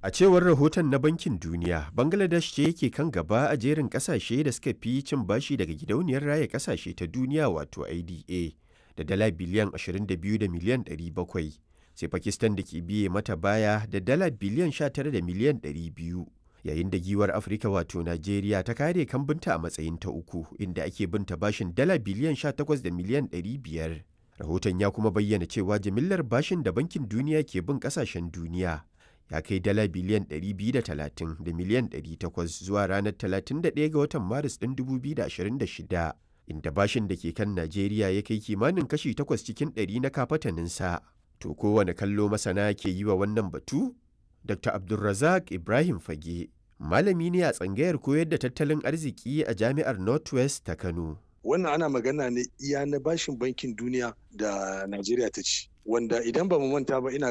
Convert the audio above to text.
A cewar rahoton na Bankin Duniya, Bangladesh ce yake kan gaba a jerin ƙasashe da suka fi cin bashi daga gidauniyar raya ƙasashe ta duniya wato IDA da dala biliyan 22 da miliyan 700, sai Pakistan da ke biye mata baya da dala biliyan 19 da miliyan 200. Yayin da giwar Afirka wato Najeriya ta kare kambinta a matsayin ta uku inda ake binta bashin dala biliyan 18 da miliyan 500. Rahoton ya kuma bayyana cewa jimillar bashin da Bankin Duniya ke bin ƙasashen duniya ya kai dala biliyan 230 da miliyan 800 zuwa ranar 31 ga watan maris ɗin 2026 inda bashin da ke kan najeriya ya kai kimanin kashi 8 cikin 100 na kafataninsa to kowane kallo masana ke yi wa wannan batu dr abdulrazak ibrahim fage malami ne a tsangayar koyar da tattalin arziki a jami'ar northwest ta kano wannan ana magana ne iya na bashin bankin duniya da najeriya ta ci wanda idan ba mu manta ba ina